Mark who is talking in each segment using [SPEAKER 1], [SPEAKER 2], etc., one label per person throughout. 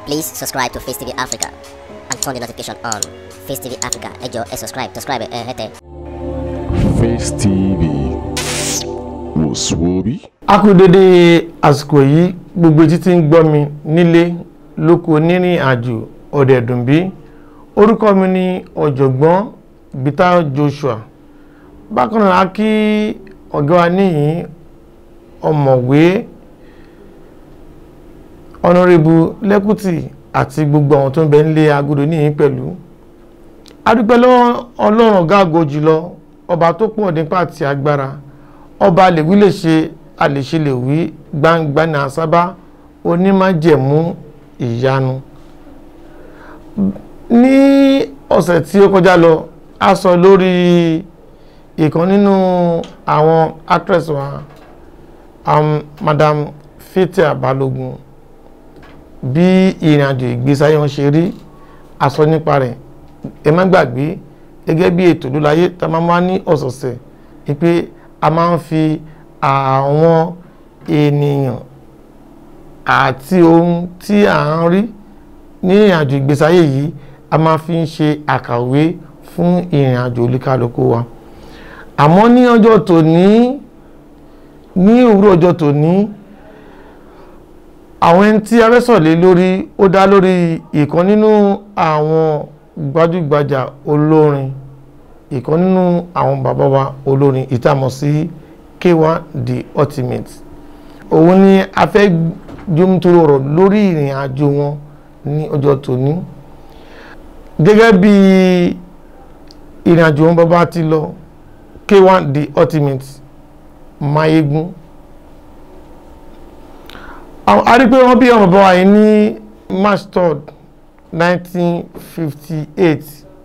[SPEAKER 1] Please subscribe to Face TV Africa and turn the notification on. Face TV Africa, ẹ jọ̀ọ́ ẹ subscribe, subscribe ẹ hẹ́tẹ̀.
[SPEAKER 2] Face TV wò sùwòbí.
[SPEAKER 3] a kú dédé àsìkò yìí gbogbo etí tí ń gbọ́ mi nílé lóko onírìn àjò ọ̀dẹ̀dùnbí orúkọ mi ni ọ̀jọ̀gbọ́n Bita Joshua bákan náà a kí ọ̀gá wa níyìn ọ̀mọ̀wé ọ̀nàrẹ́bù lẹ́kùtì àti gbogbo àwọn tó ń bẹ nílé agodo níyìn pẹ̀lú adúpẹ́ lọ́wọ́ ọlọ́run ọ̀gá àgọ́ jùlọ ọba tó pọ̀ nípa àti agbára ọba lèwí lè ṣe àlèṣe lè wí gbangba ní àsábá onímájẹ̀mú ìyanu ní ọ̀sẹ̀ tí ó kọjá lọ a sọ lórí ìkan nínú àwọn actress wa um, madam Fathia Balogun bí ìrìn àjò ìgbésí ayé wọn ṣe rí a sọ nípa rẹ̀ ẹ má gbàgbé gẹ́gẹ́ bí ètò lóláyé tá a máa wá ní ọ̀sọ̀ọ̀sẹ̀ pé a máa ń fi àwọn ènìyàn àti ohun tí à ń rí ní ìrìnàjò ìgbésí ayé yìí a máa fi ń ṣe àkàwé fún ìrìnàjò olúkálùkù wa àmọ́ ní ọjọ́ tòní ní òwúrọ̀ ọjọ́ tòní àwọn ẹni tí a fẹ́ sọ̀rọ̀ lé lórí ó dá lórí ìkan nínú àwọn gbajúgbajà olórin ìkan nínú àwọn bàbá wa olórin ìtàmọ̀ sí K1 the ultimate òun ni a fẹ́ jómítóró ọ̀rọ̀ lórí ìrìn àjò wọn ní ọjọ́ tòní gẹ́gẹ́ bí ìrìn àjò wọn bàbá ti lọ K1 the ultimate Mayegun a rí pé wọ́n bí ọmọ bàbá wa yìí ní March 3rd 1958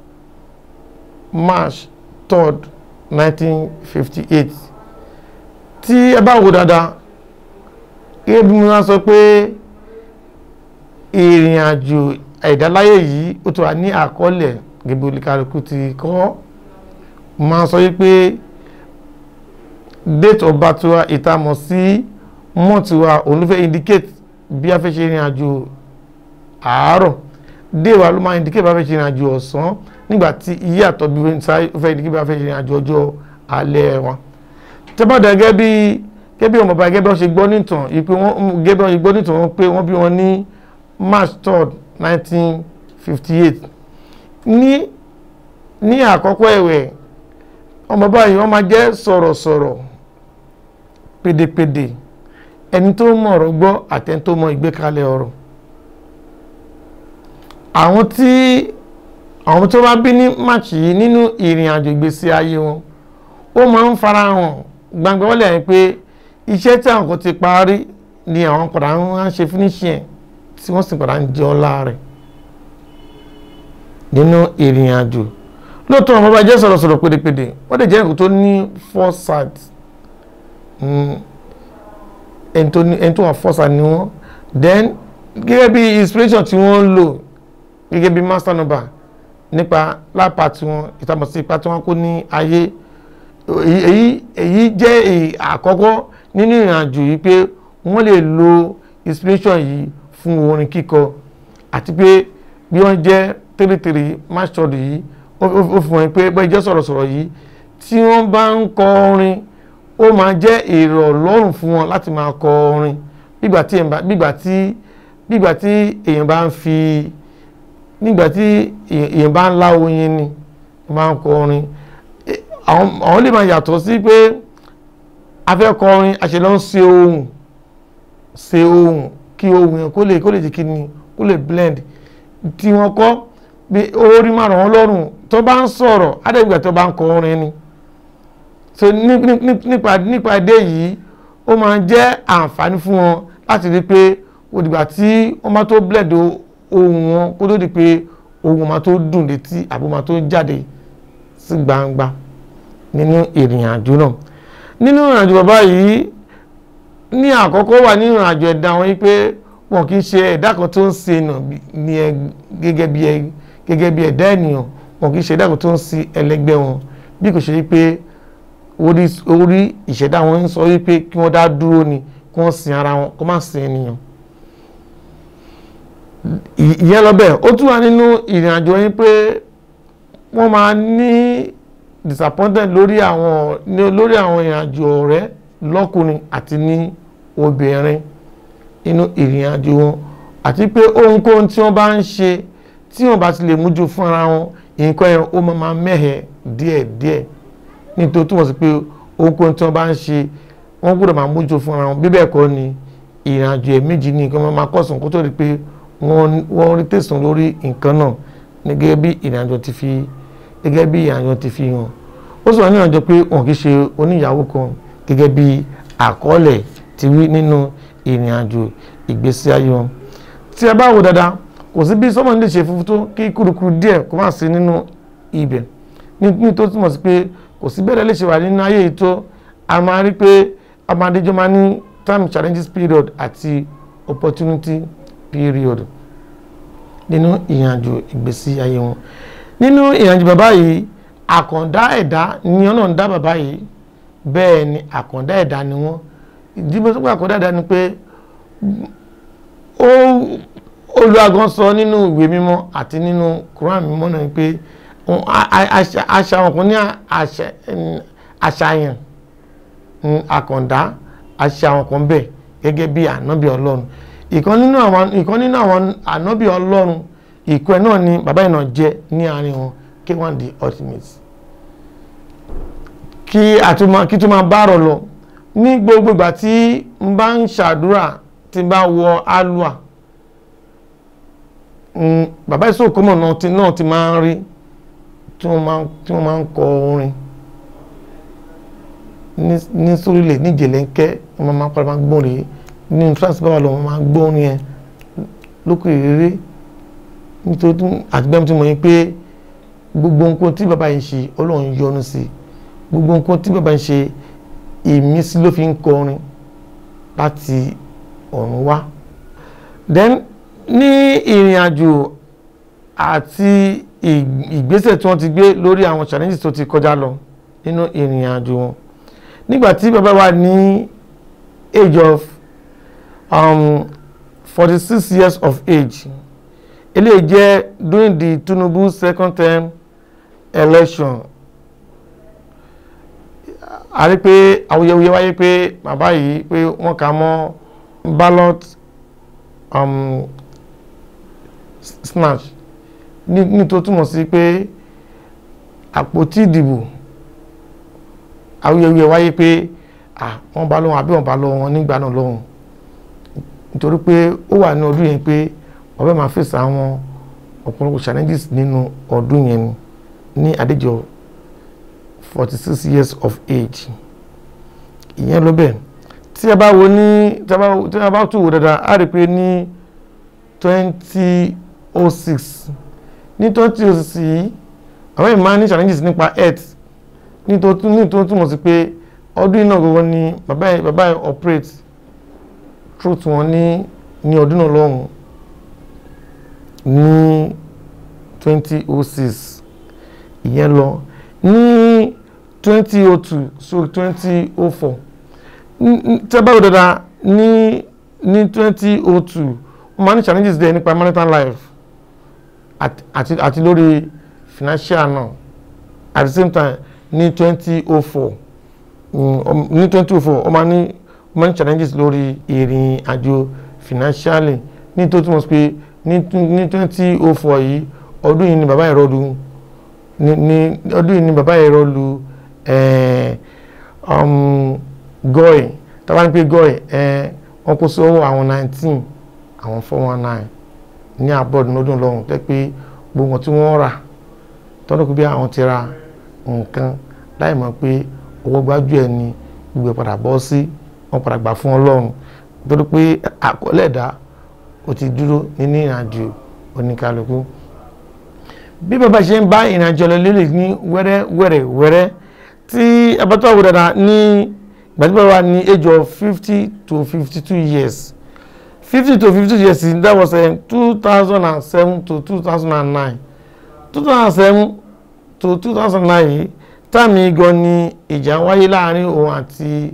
[SPEAKER 3] March 3rd 1958 tí ẹ bá wò dáadáa gẹ́gẹ́ bí mo máa sọ pé ìrìn àjò ẹ̀dáláyé yìí ó ti wà ní àkọọ́lẹ̀ gẹ́gẹ́ bí olùkàlùkù ti kọ́ máa sọ wípé date of birth wa ìtamọ̀ sí month wa òun ló fẹ́ indicate bí a fẹ́ ṣe ìrìn àjò àárọ̀ dé wa ló máa indicate bí a fẹ́ ṣe ìrìn àjò ọ̀sán nígbà tí iye àtọ̀ bí wọ́n fẹ́ indicate bí a fẹ́ ṣe ìrìn àjò ọjọ́ alẹ́ wọn tẹ́bàdà gẹ́gẹ́ bí gẹ́gẹ́ bí ọmọ bàbá gẹ́gẹ́ bí wọ́n ṣe gbọ́ nìtàn ìpè wọ́n gẹ́gẹ́ bí wọ́n ṣe gbọ́ nìtàn wọn pé wọ́n bí wọn ní March 3rd 1958 ní ní àkọ́kọ́ ẹ̀wẹ̀ ọmọ báyìí wọ́n máa jẹ́ sọ̀rọ̀sọ̀rọ̀ pédépédé ẹni tó mọ̀ ọ̀rọ̀ gbọ́ àtẹni tó mọ̀ ìgbékalẹ̀ ọ̀rọ̀ àwọn tí àwọn tó bá bí ní March yìí nínú ìrìn àjò ìgbésí ayé wọn ó máa ń farahàn gbangba wọlé ẹ̀ pé iṣẹ́ tí àwọn kan ti parí ni àwọn padà ń ṣe fínísì ẹ̀ tí wọ́n sì padà ń jẹ ọlá rẹ̀ nínú ìrìn àjò lóòótọ́ àwọn ọba jẹ́ sọ̀rọ̀sọ̀rọ̀ pédépédé wọ́n lè jẹ́ nǹkan tó ní foresight ẹni tó wà foresight ni wọ́n then gẹ́gẹ́ bí inspiration tí wọ́n ń lò gẹ́gẹ́ bí master number nípa lápá tí wọ́n ìtàmọ̀ sí ipa tí wọ́n kó ní ayé èyí èyí jẹ́ àkọ́kọ́ nínú ìrìnàjò yìí pé wọ́n lè lo inspiration yìí fún orin kíkọ àti pé bí wọ́n jẹ́ tẹ́lẹ̀tẹ́lẹ̀ máṣọ́ọ̀dù yìí ó fi hàn pé bọ́ ìjẹ́ sọ̀rọ̀sọ̀rọ̀ yìí tí wọ́n bá ń kọ orin ó máa jẹ́ ìrọ̀lọ́rùn fún wọn láti máa kọ orin bígbà tí bígbà tí èèyàn bá ń fi nígbà tí èèyàn bá ń lá oyin ni máa ń kọ orin àwọn lè máa yàtọ̀ sí pé afẹ́kọrin àṣẹlọ́ ń ṣe ohun ṣe ohun kí ohun yẹn kó lè kó lè jẹ́ kí ni kó lè blend tí wọ́n kọ́ bí orí máa ràn wọ́n lọ́rùn tó bá ń sọ̀rọ̀ adẹ́gbẹ̀ tó bá ń kọ orin ni so nípa nípa èdè yìí ó máa jẹ́ àǹfààní fún wọn láti rí pé òdìgbà tí wọ́n bá tó blend ohun wọn kó tó di pé ohun máa tó dùn létí àbó máa tó jáde sí gbangba nínú ìrìn àjò náà nínú ìrìn àjò bàbá yìí ní àkọ́kọ́ wà nínú ìrìn àjò ẹ̀dá wọn wípé wọn kì í ṣe ẹ̀dá kan tó ń ṣe nà ní ẹ gẹ́gẹ́ bí ẹ gẹ́gẹ́ bí ẹ̀dá ènìyàn wọn kì í ṣe ẹ̀dá kan tó ń ṣe ẹlẹgbẹ́ wọn bí kò ṣe wípé orí orí ìṣẹ̀dá wọn ń sọ wípé kí wọ́n dá dúró ni kí wọ́n sin ara wọn kó má sin ènìyàn ì- ìyẹn lọ bẹ́ẹ̀ ó tún wà nínú ìrìn àjò yín pé wọ́n máa ní disappointed lórí àwọn ní- lórí àwọn ìrìn àjò ọ̀rẹ́ lọ́kùnrin àti ní obìnrin inú ìrìn àjò wọn àti pé ohunkóhun tí wọ́n bá ń ṣe tí wọ́n bá ti lè mújú fún ara wọn nǹkan yẹn ó máa máa mẹ́hẹ̀ díẹ̀díẹ̀ nítorí túmọ̀ sí pé ohunkóhun tí wọ́n bá ń ṣe wọ́n gbọ́dọ̀ máa mójú fún ara wọn bí bẹ́ẹ̀ kọ́ ni ìrìnàjò ẹ̀ méjì ní nǹkan máa kọ̀sùn kó tó di pé wọ́n wọ́n rí tẹ̀sán lórí nǹkan náà ní gẹ́gẹ́ bí ìrìnàjò ti fi gẹ́gẹ́ bí ìrìnàjò ti fi hàn ó sọ nínú àjọ pé wọn kì í ṣe oníyàwó kan gẹ́gẹ́ bí àkọọ́lẹ̀ ti wí nínú ìrìnàjò ìgbésí ayé wọn tí a bá wò dáadáa kò sí bí sọ́mọ́ ní lè ṣe funfun tó kí kúrukúru díẹ̀ kó má sí nínú ibẹ̀ ní ní tó túmọ̀ sí pé kò sí bẹ́ẹ̀ lè ṣe wà nínú ayé yìí tó a máa rí pé amadéjọ́ máa ní time challenges period àti opportunity period nínú ìrìnàjò ìgbésí ayé wọn nínú ìrìnàjò bàbá yìí àkàndá ẹ̀dá ni ọ̀nà ń dá bàbá yìí bẹ́ẹ̀ ni àkàndá ẹ̀dá ni wọ́n ìdí bó tó pé àkàndá ẹ̀dá ni pé ó olùwàgán sọ nínú ìwé mímọ́ àti nínú Quran mímọ́ náà ni pé òun- a- a- àṣà àṣà wọn kò ní àṣà- ẹn, àṣàyàn mm, àkàndá àṣà àwọn kan bẹ́ẹ̀ gẹ́gẹ́ bí ànábì ọlọ́run ìkan nínú àwọn ìkan nínú àwọn ànábì ọlọ́run ìkọ́ ẹ̀ náà ni bàbá yìí náà jẹ́ ní àárín wọn K1 the ultimate kí àtúmọ̀ kí tó máa bá rọ̀ lọ ní gbogbo ìgbà tí n bá ń ṣàdúrà tí n bá wọ alua mm, bàbá ìṣòkòmọ̀ náà ti náà ti máa ń rí tí wọ́n máa ń tí wọ́n máa ń kọ orin ní ní sórílẹ̀ ní jẹ̀lẹ́ńkẹ́ wọ́n máa ń padà máa gbọ́n rèé ní france báwa lọ wọ́n máa ń gbọ́ orin yẹn lókè rere nítorí àtìgbẹ́mi tí mo yín pé gbogbo nǹkan tí bàbá yìí ṣe ọlọ́run yọ́nú sí gbogbo nǹkan tí bàbá yìí ṣe ìmísí ló fi ń kọrin láti ọ̀run wá then ní ìrìn àjò àti ì- ìgbésẹ̀ tí wọ́n ti gbé lórí àwọn challenges tó ti kọjá lọ nínú ìrìn àjò wọn nígbà tí bàbá wa ní age of um, forty six years of age eléyìí jẹ́ during the Tinubu second term election a rí pé awuyewuye wáyé pé bàbá yìí pé wọ́n kà mọ́ ballot um, s- snatch ní ní tó túmọ̀ sí pé àpótí ìdìbò awuyewuye wáyé pé ah wọ́n bá lọ́wọ́ àbí wọ́n bá lọ́wọ́ wọn nígbà náà lọ́wọ́ nítorí pé ó wà ní ọdún yẹn pé ọbẹ̀ máa fèsì àwọn ọ̀pọ̀lọpọ̀ challenges nínú ọdún yẹn ní àdéjọ forty six years of age ìyẹn ló bẹ́ẹ̀ tí a bá wo ní tí a bá tí a bá tún wò dáadáa a rí i pé ní twenty oh six ní twenty oh six yìí àwọn èèyàn máa ní challenges nípa health nítorí nítorí túmọ̀ sí pé ọdún iná gbogbo ni bàbá yẹn bàbá yẹn operate truth wọn ní ní ọdún náà lọ́hùn ní twenty oh six ìyẹn lọ ní twenty oh two so twenty oh four tẹ́bàrò dáadáa ní ní twenty oh two wọ́n máa ní challenges there nípa marital life àti àti àti lórí financial náà at the same time ní twenty oh four ní twenty oh four wọ́n máa ní wọ́n máa ní challenges lórí ìrìn àjò financially ní tó túmọ̀ sí pé ní ní twenty oh four yìí ọdún yìí ni bàbá ẹ̀rọ lu ní ní ọdún yìí ni bàbá ẹ̀rọ lu ẹ̀ẹ́ um, gọ́ẹ̀ tàbá ní pé gọ́ẹ̀ ẹ̀ wọ́n kó sọ́wọ́ àwọn nineteen àwọn four one nine ní abroad lọ́dún lọ́hùn tẹ́ pé gbogbo wọn tí wọ́n rà tọ́dọ̀ pé bí àwọn ti ra nǹkan láì mọ̀ pé owó gbájú ẹ̀ ni gbogbo ẹ̀ padà bọ́ sí wọ́n padà gbà fún ọlọ́run torí pé àkọọ́lẹ̀ ẹ̀dá ó ti dúró nínú ìrìnàjò oníkálukú bí bàbá ṣe ń bá ìrìnàjò lọ lélẹ̀ ní wẹ́rẹ́ wẹ́rẹ́ wẹ́rẹ́ tí abatọ́ àwò dáadáa ní gbàdúrà wa ní age of fifty to fifty two years fifty to fifty two years that was uh, two thousand and seven to two thousand and nine two thousand and seven to two thousand and nine yìí táàmì gan ni ìjà wáyé láàrin òun àti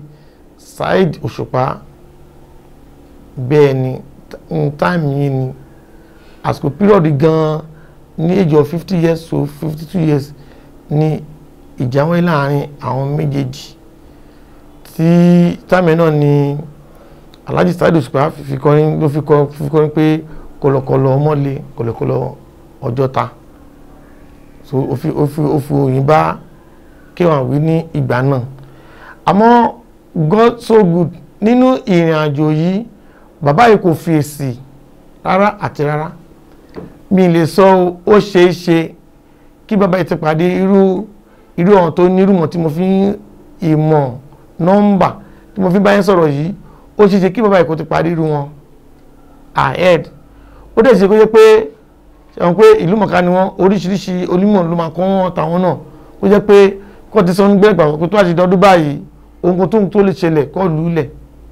[SPEAKER 3] Saheed Òṣùpá bẹ́ẹ̀ ni táàmì yìí ni àsìkò pírọ̀dì gan-an ní age of fifty years to fifty two years ní ìjà wáyé láàrin àwọn méjèèjì tí táìmì náà ni Alhaji Saheed Òṣùpá fi kọrin ló fi kọ fi kọrin pé kọlọkọlọ ọmọlé kọlọkọlọ ọjọ́ta so ó fi ó fi ó fi òyìn bá kéwàá wí ní ìgbà náà àmọ́ God so good nínú ìrìn àjò yìí bàbá yìí kò fi èsì rárá àti rárá mi lè sọ ó ṣeé ṣe kí bàbá yìí ti pàdé irú irú ọ̀hún tó ní irúmọ̀ tí mo fi ń ìmọ̀ nọ́mbà tí mo fi bá yín sọ̀rọ̀ yìí ó ṣeé ṣe kí bàbá yìí kò ti pàdé irú wọn ahead ó dẹ̀ ṣe kó jẹ́ pé ṣàwọn pé ìlú mọ̀ká ni wọ́n oríṣiríṣi onímọ̀ ló máa kọ́ wọn tàwọn náà ó jẹ́ pé kọ́ ti sọ nígbẹ́ ìgbà pé tó àti dọ́dún báyìí ohun tó tó lè ṣẹlẹ̀ kọ́ lùúlẹ̀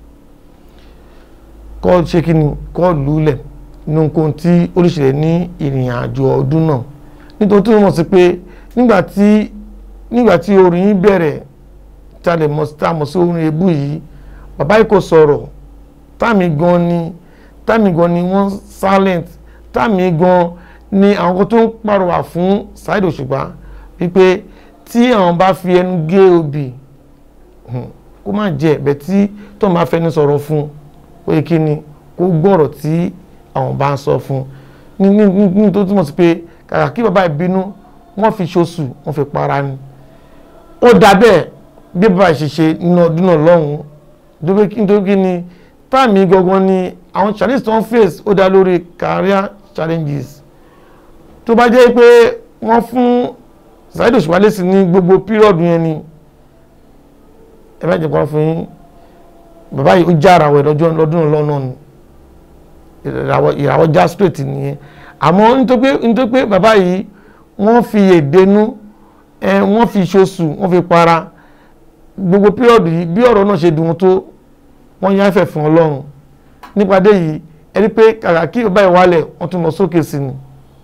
[SPEAKER 3] kọ́ ṣe kí ni kọ́ lùúlẹ̀ nínú nǹkan tí ó lè ṣẹlẹ̀ ní ìrìn àjò ọdún náà nítorí tó mọ̀ sí pé nígbà tí nígbà tí orin yìí bẹ̀rẹ̀ tá a lè mọ̀ sí tá a mọ̀ sí orin ebú yìí bàbá yìí kò sọ̀rọ̀ táàmì gan ni táàmì gan ni wọ́n silent táàmì gan ni àwọn kan tó ń pàrọwà fún Saheed Òṣùpá wípé tí àwọn bá fi ẹnu gé obì kó má jẹ ẹ̀bẹ̀ tí tó máa fẹnu sọ̀rọ̀ fún ó yẹ kí ni kó gbọ́rọ̀ tí àwọn bá ń sọ fún ní ní ní tó túmọ̀ sí pé kàkà kí bàbá ìbínú wọ́n fi ṣoṣù wọ́n fi para ni ó dà bẹ́ẹ̀ bí bàbá ìṣẹ̀ṣe nínú ọdún náà lọ́hùn-ún nítorí kí ni táàmì gangan ni àwọn challenges tó ń face ó dá lórí career challenges tó bá jẹ́ pé wọ́n fún Saheed Òṣùpá lésì ní gbogbo pírọ̀dù yẹn ni ẹ bá jẹ́ kó fún yín bàbá yìí ó já ara wẹ̀ lọ́jọ́ lọ́dún lọ́nà ni ìràwọ̀ já straight nìyẹn àmọ́ nítorí pé bàbá yìí wọ́n fi èdènú wọ́n fi ṣoṣù wọ́n fi para gbogbo pírọ̀dù yìí bí ọ̀rọ̀ náà ṣe dùn tó wọ́n yá fẹ̀ fún Ọlọ́run nípàdé yìí ẹni pé kàkà kí bàbá yìí wálẹ̀ wọ́n tún lọ sókè sí ni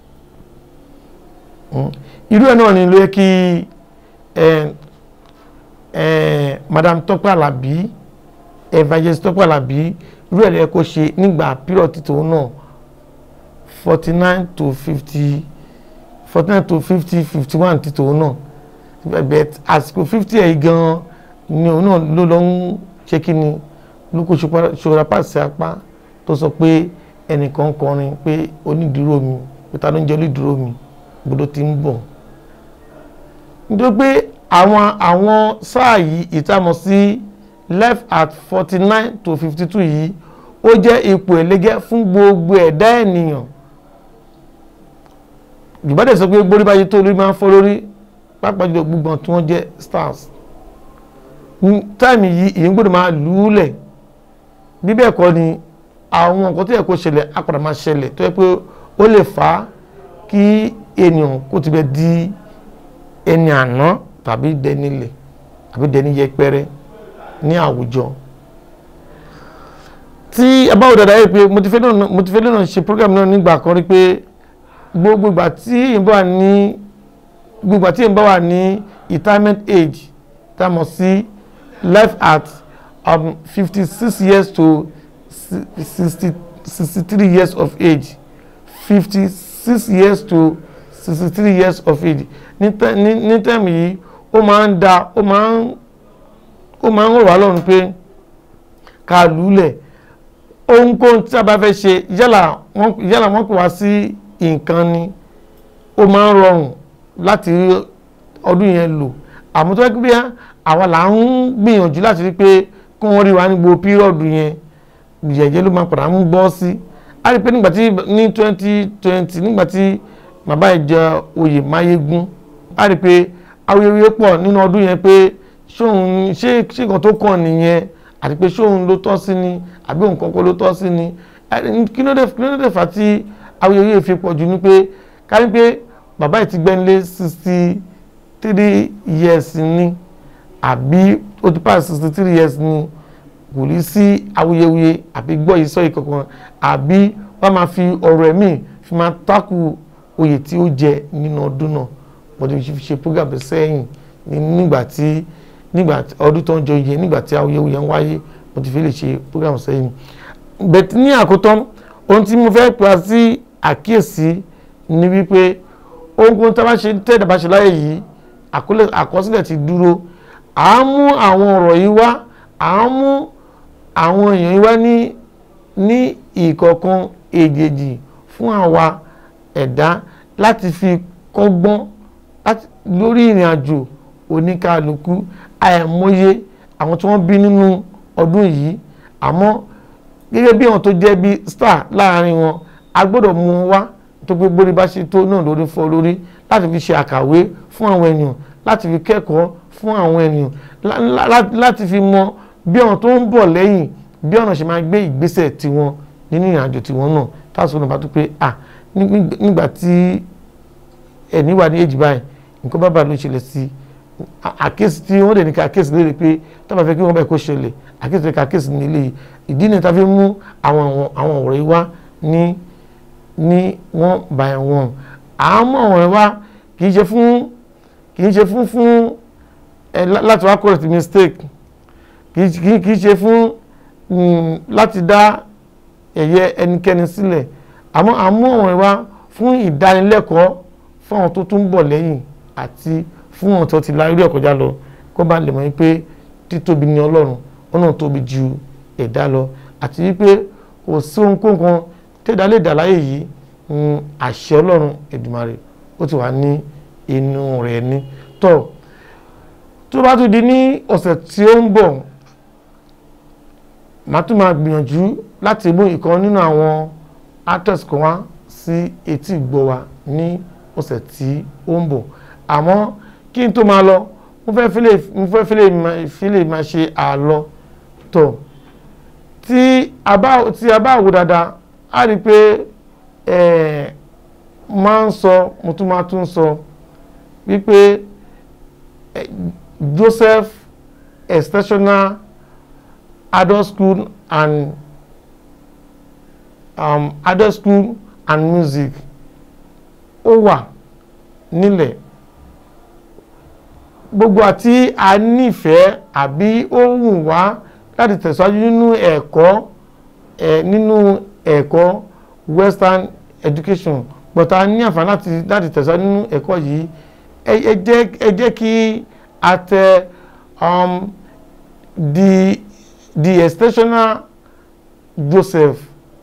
[SPEAKER 3] irú ẹ̀ náà ni ló yẹ kí madam Tọ́pẹ́ Àlàbí evangelist Tọ́pẹ́ Àlàbí irú ẹ̀ ló yẹ kó ṣe nígbà period títò náà forty nine to fifty forty nine to fifty fifty one títò náà bẹ̀ẹ̀ àsìkò fifty ẹ̀ gan ni òun náà ló lọ ń ṣe kí ni ló kó ṣòro apáṣẹ apá tó sọ pé ẹnìkan kọrin pé onídùúró mi pé ta ló ń jẹ́ onídùúró mi gbọdọ̀ ti ń bọ̀ nítorí pé àwọn àwọn sáà yìí ìtàmọ̀ sí left at forty nine to fifty two yìí ó jẹ́ ipò ẹlẹ́gẹ́ fún gbogbo ẹ̀dá ènìyàn ìbádẹ́ sọ pé gbórí báyìí tó lórí máa ń fọ́ lórí pápá jùlọ gbogbo tí wọ́n jẹ́ stars táìmì yìí ìyẹn gbọ́dọ̀ máa lù ú lẹ̀ bí bẹ́ẹ̀ kọ́ ni àwọn nǹkan tó yẹ kó ṣẹlẹ̀ á padà máa ṣẹlẹ̀ tó yẹ pé ó lè fà á kí ènìyàn kó ti bẹ di ẹni àná tàbí dẹnilẹ̀ àbí dẹni yẹpẹrẹ ní àwùjọ tí abáwò dada yìí pé mo ti fẹ́ náà mo ti fẹ́ náà ṣe program náà nígbà kan rí pé gbogbo ìgbà tí èèyàn bá wà ní gbogbo ìgbà tí èèyàn bá wà ní retirement age tá a mọ̀ sí life at um, fifty six years to sixty sixty three years of age fifty six years to sixty three years of age ní tẹ́ẹ̀mù yìí ó máa ń da ó máa ń ó máa ń rọ̀ wá lọ́rùn pé ká lùlẹ̀ ohunkóhun tí a bá fẹ́ ṣe yálà wọ́n yálà wọ́n pè wá sí nǹkan ni ó máa ń rọrùn láti rí ọdún yẹn lò àmọ́ tó wáá bí àwa là ń gbìyànjú láti rí pé kí wọ́n rí wa ní gbogbo pírọ̀dù yẹn jẹ̀jẹ̀ ló máa padà ń bọ́ sí a rí pé nígbà tí ní twenty twenty nígbà tí bàbá ìjẹ oyè máyégún a rí pé awuyewuye pọ̀ nínú ọdún yẹn pé ṣóun ṣé ṣé nǹkan tó kàn nìyẹn àti pé ṣóun ló tọ́ sí ni àbí òun kọ́kọ́ ló tọ́ sí ni kí ló dé kí ló dé fà tí awuyewuye fi pọ̀ jù ni pé ká ní pé bàbá yìí ti gbẹ́nlé sixty three years ni àbí ó ti pass sixty three years ni kò ní sí awuyewuye àbí gbọ́ yìí sọ ìkankan àbí wọ́n máa fi ọ̀rọ̀ ẹ̀mí fi máa tákù oyè tí ó jẹ nínú ọdún náà wọ́n ti fi ṣe program sẹ́yìn nígbà tí nígbà ọdún tó ń jọ iye nígbà tí awuyewuye ń wáyé mo ti fi lè ṣe program sẹ́yìn bẹ̀tí ní àkótán ohun tí mo fẹ́ pa sí àkíyèsí ní wípé ohunkóhun tí a bá ṣe tẹ́ẹ̀dá bá ṣe láyé yìí àkọlé- àkọsílẹ̀ ti dúró à ń mú àwọn ọ̀rọ̀ yìí wá à ń mú àwọn èèyàn yìí wá ní ní ìkọ̀ọ̀kan èjèèjì fún àwa ẹ̀dá láti fi kọ́gbọ́n láti lórí ìrìn àjò oníkàlùkù àìmọye àwọn tí wọ́n bí nínú ọdún yìí àmọ́ gẹ́gẹ́ bí àwọn tó jẹ́ bí star láàrin wọn a gbọ́dọ̀ mú wọn wá tó gbé gbórí bá ṣe tó náà lórí fọ́ lórí láti fi ṣe àkàwé fún àwọn ènìyàn láti fi kẹ́kọ̀ọ́ fún àwọn ènìyàn lá- lá- lá- láti fi mọ bí àwọn tó ń bọ̀ lẹ́yìn bí ọ̀nà ṣe máa gbé ìgbésẹ̀ tiwọn nínú ìrìn àjò tiwọn náà táwọn sọ̀rọ̀ bá tó pé à ní- nígbà tí ẹni wà ní èjì báyìí nǹkan bábà ló ṣẹlẹ̀ sí à- àkíyèsí tí wọ́n dẹ̀ ní ká àkíyèsí lórí pé tábà fẹ́ kí wọ́n bẹ̀ kó ṣẹlẹ̀ àkíyèsí lórí ká àkíyèsí ní ilé yìí ìdí ni tá a fi mú àwọn àwọn- àwọn ọ̀rọ̀ yìí wá ní ní one by one àmọ́ ọ̀rọ̀ yìí wá kì í ṣe fún kì í ṣe fún fún ẹ lá- láti wá correct mistake kì í kì í- kì í ṣe fún mm, láti dá ẹ̀yẹ ẹnikẹ́ni sílẹ̀ àmọ́ àmú ọ̀rọ̀ yìí wá fún ìdánilẹ́kọ̀ọ́ fún àwọn tó tún bọ̀ lẹ́yìn àti fún àwọn tó ti la orí ẹ̀kọ́já lọ kó bá lè mọ̀ wípé títóbi ni ọlọ́run ọ̀nà tóbi ju ẹ̀dá lọ àti wípé kò sí ohunkóhun kan tẹ́dá lè dà láyé yìí mm, àṣẹ ọlọ́run Èdùmàrè ó ti wà ní inú rẹ̀ ní tọ́ tó bá tún di ní ọ̀sẹ̀ tí ó ń bọ̀ màá tún máa gbìyànjú láti mú ìkan nínú àwọn actors kan wá sí etí ìgbọ́ wa ní ọ̀sẹ̀ tí ó ń bọ̀ àmọ́ kí n tó máa lọ mo fẹ́ fi lè mo fẹ́ fi lè máa fi lè máa ṣe àlọ́ tọ̀ tí a bá tí a bá wò dáadáa á rí i pé ẹ̀ máa ń sọ mo tún máa tún sọ wípé eh, Joseph extensional adult school and um, adult school and music ó wà nílẹ̀ gbogbo àti a nífẹ̀ẹ́ àbí ó wù wá láti tẹ̀síwájú nínú ẹ̀kọ́ ẹ̀ nínú ẹ̀kọ́ western education but a ní àǹfààní láti láti tẹ̀síwájú nínú ẹ̀kọ́ yìí ẹ ẹ jẹ́ ẹ jẹ́ kí a tẹ um, the the extensional Joseph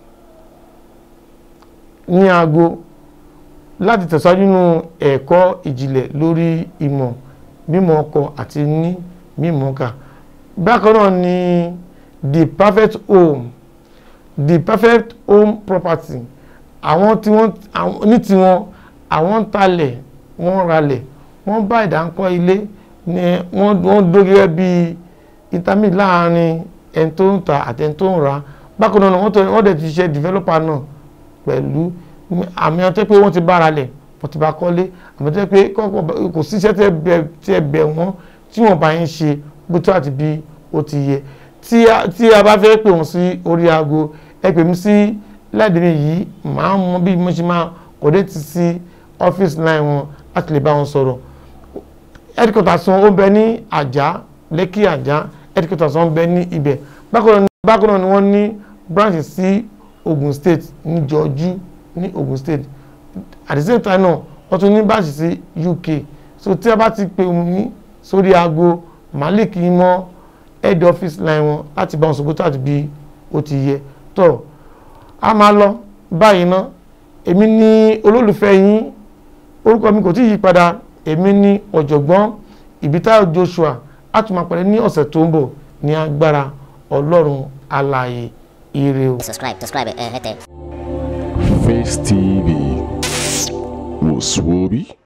[SPEAKER 3] ní aago láti tẹ̀síwájú nínú ẹ̀kọ́ ìjìnlẹ̀ lórí ìmọ̀ mímọ̀ ọkọ àti ní mímọ̀ ọkà bákan náà ni the perfect home the perfect home property àwọn tí wọ́n àwọn- ní tiwọn àwọn ń talẹ̀ wọ́n ralẹ̀ wọ́n bá ìdáńkọ́ ilé ni wọ́n wọ́n dó gẹ́gẹ́ bí intermediate láàrin ẹni tó ń ta àti ẹni tó ń ra bákan náà wọ́n tẹ- wọ́n dẹ̀ ti ṣe developer náà pẹ̀lú àmì ọtí pé wọ́n ti bára lẹ̀ wọ́n ti bá kọ́lé àmì ọtí pé kọ́kọ́ kò síṣẹ́ tẹ́ bẹ tẹ́ bẹ wọ́n tí wọ́n bá ń ṣe bó tó àti bí ó ti yẹ tí a tí a bá fẹ́ pè wọ́n sí orí aago ẹ pè mí sí lẹ́ẹ̀dẹ̀mí yìí màá mọ bí mo ṣe máa kọ̀dé ti sí ọ́fíìsì line wọn láti lè bá wọn sọ̀rọ̀ headquarters wọn ó bẹ ní àjà lẹ́kì àjà headquarters wọn bẹ ní ibẹ̀ bákan náà ni- bákan náà ni wọ́n ní branch sí Ogun State ní Jọjú ní Ogun State at the same time náà wọ́n tún ní branch sí UK so tí a bá ti pè mí sórí aago malik mọ́ head office line wọn láti bá wọn sọ̀gbọ́tò àti bí ó ti yẹ tó a máa lọ báyìí ná èmi ní olólùfẹ́ yín orúkọ mi kò tí ì yí padà èmi ní ọ̀jọ̀gbọ́n ìbítá Joshua a tún máa pàdé ní ọ̀sẹ̀ tó ń bọ̀ ní agbára ọlọ́run alààyè ire o.
[SPEAKER 1] subscribe subscribe ẹ hẹtẹ.
[SPEAKER 2] Face TV was Swoby.